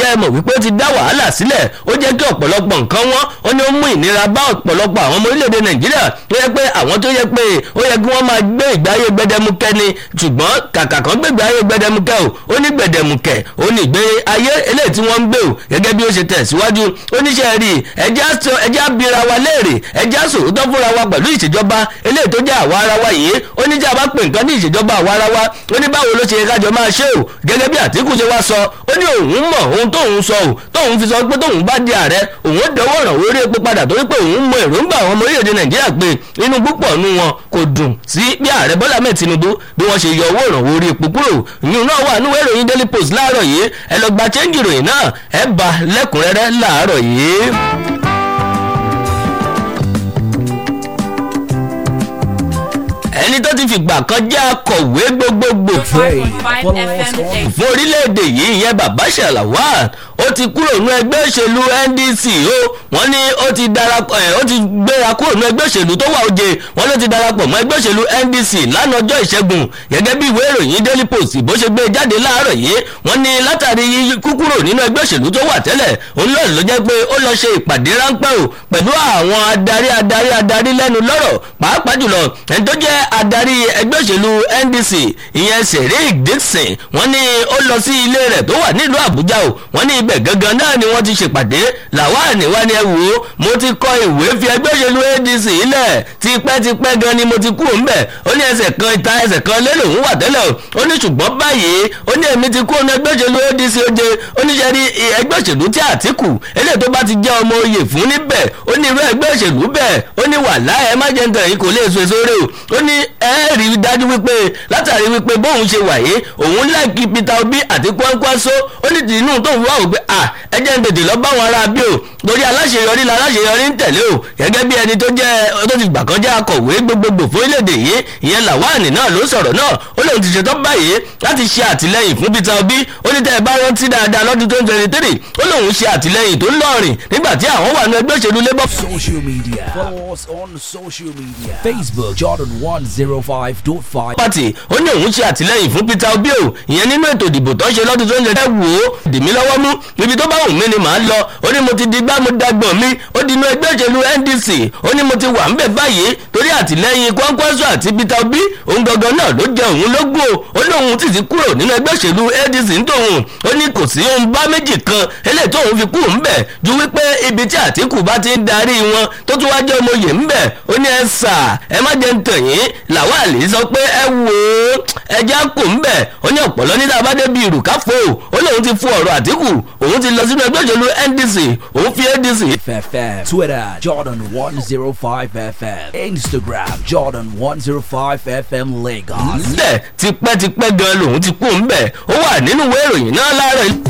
ǹjẹ́ ẹ mọ̀ wípé ó ti dá wàhálà sílẹ̀ ó jẹ́ kí ọ̀pọ̀lọpọ̀ nǹkan wọn ó ní ó mú ìnira bá ọ̀pọ̀lọpọ̀ àwọn ọmọ orílẹ̀-èdè nàìjíríà tó yẹ pé àwọn tó yẹ pé ó yẹ kí wọ́n máa gbé ìgbé ayé gbẹdẹmukẹ ni ṣùgbọ́n kàkà kan gbé ìgbé ayé gbẹdẹmukẹ o ó ní gbẹdẹmukẹ ó ní ìgbé ayé eléyìí tí wọ́n ń gbé o gẹ́gẹ́ bí ó ṣe tẹ̀síwájú oníṣẹ́ rí ẹjẹ́ abira wa léèrè ẹjẹ́ sòótọ́ fúnra wa pẹ̀lú ìṣèjọba eléyìí tó jẹ́ àwa ara wa yìí ó ní jẹ́ àbá pè nǹkan ní ìṣèjọba àwa ara wa ó ní báwo ló ṣe yẹ kájọ máa ṣe o gẹ́gẹ́ bí àtìkù ṣe wá sọ ó ní òun mọ̀ ohun tóun sọ o tóun fi sọ pé tóun bá di ààrẹ òun ó dẹwọ́ ìrànwọ́ orí epo padà torí pé òun mọ èròǹgbà àwọn ọmọ orílẹ̀-èdè nàìjíríà pé inú púpọ̀ nu wọn kò dùn sí bí ààrẹ bọ́lá mẹ́ẹ̀ tinubu bí wọ́n ṣe yọ owó ìrànwọ́ orí epo kúrò ìyún náà wà níwèé ìròyìn daily post láàárọ̀ yìí ẹ lọ gba chẹ́ńjì ìròyìn náà ẹ bá lẹ́kùnrẹ́rẹ́ láàárọ̀ yìí. ẹni tó ti fìgbà kan jẹ́ akọ̀wé gbogbogbò Pray, follow us on fún orílẹ̀-èdè yìí ìyẹn bàbá ṣàlàwà ó ti kúrò ní ẹgbẹ́ òṣèlú ndc ó wọ́n ní ó ti darapọ̀ ẹ̀ ó ti gbéra kúrò ní ẹgbẹ́ òṣèlú tó wà òde wọ́n ló ti darapọ̀ mọ́ ẹgbẹ́ òṣèlú ndc lánàá ọjọ́ ìṣẹ́gun gẹ́gẹ́ bí ìwé ìròyìn daily post bó ṣe gbé jáde láàárọ̀ yìí wọ́n ní látàrí kúkúrò nínú ẹgbẹ́ òṣèlú tó wà tẹ́lẹ̀ òun náà ló jẹ́ pé ó lọ ṣe ìpàdé ráńpẹ́ o pẹ̀lú àwọn adarí adarí adarí lẹ́nu lọ́rọ̀ pàápàá jùlọ ẹni tó jẹ́ adarí ẹgbẹ́ òṣèlú ndc ìyẹn sẹ̀rík dixon wọ́n ní ó lọ sí ilé rẹ̀ tó wà nílùú àbújá o wọ́n ní ibẹ̀ gangan náà ni wọ́n ti ṣèpàdé làwọn wá ní ẹ wò ó mo ti kọ ìwé fi ẹgbẹ́ òṣèlú adc ilẹ̀ tipẹ́tipẹ́ gan ni mo ti kú òun bẹ̀ ó ní ẹsẹ̀ kan ìta ẹsẹ̀ kan lé lòun wà tẹ́lẹ̀ o ó ní ṣùgbọ́n báyìí ó ní èmi ti kú òun ẹgbẹ́ òṣèlú adc oje ó ní sẹ́rí ẹgbẹ́ òṣèlú tí àtìkù eléyìí tó bá ti jẹ́ ọmọ oyè fún níbẹ̀ ó ní irú ẹgbẹ́ òṣèlú bẹ́ẹ̀ ó ní wàhálà ẹ má jẹ́ nǹkan yìí kò lè so èso rè o ó ní ẹ rí i dájú wípé látàrí wípé bóun ṣe wàyé òun láìkí peter obi àti kwankwaso ó ní tìǹbù tó ń wá òpin à ẹ jẹ́ ń tètè lọ bá wọn ará bí o torí aláṣeyọrí la aláṣeyọrí ń tẹ̀lé o gẹ́gẹ́ bí ẹni tó jẹ́ tó ti gbà kan jẹ́ akọ̀wé gbogbogbò fún orílẹ̀-èdè yìí ìyẹn làwáàní náà ló sọ̀rọ̀ náà ó lóun ti ṣetán báyìí láti ṣe àtìlẹ́yìn fún peter obi ó ní tẹ́ ẹ bá rántí dáadáa lọ́dún tó ń twenty three ó lóun ṣe àtìlẹ́yìn tó ń lọ́rìn nígbà tí àwọn wà ní ẹgbẹ́ òṣèlú labour social media. Follow us on social media. Facebook Jordan 105.5. party ó ní òun ṣe àtìlẹyìn fún peter obi o ìyẹn nínú ètò ìdìbò tó ń ṣe lọ́dún tó ń lè wò ó dì mí lọ́wọ́ mú ibi tó bá wù mí ni màá lọ ó ní mo ti di gbá mo dagbọ̀n mi ó di inú ẹgbẹ́ òṣèlú ndc ó ní mo ti wà ń bẹ̀ báyìí torí àtìlẹyìn kwankwaso àti peter obi òun gangan náà ló jẹ òun lógún o ó ní òun sì ti kúrò nínú ẹgbẹ́ òṣèlú ndc ń tòun ó ní kò sí ohun bá méjì kan eléyìí tó òun fi kú ń bẹ̀ ju wípé ibi tí àtìkù bá ti ń darí wọn tó tún wá jẹ́ ọmọ yè ń bẹ̀ ó ní ẹ sà ẹ má jẹ́ ń tàn yín làwálì sọ pé ẹ wò ó ẹja kò ń bẹ̀ ó ní ọ̀pọ̀lọ́ nígbà bá débi ìrùkáfò ó lóun ti fún ọ̀rọ̀ àtìkù òun ti lọ sínú ẹgbẹ́ òṣèlú ndc òun fi adc FFM. Twitter Jordan 105 FM. Instagram Jordan 105 FM Lagos. sílẹ̀ tipẹ́tipẹ́ gan lòun ti kú ń bẹ̀ ó wà nínú ìwé ìròyìn náà láàárọ̀ yìí.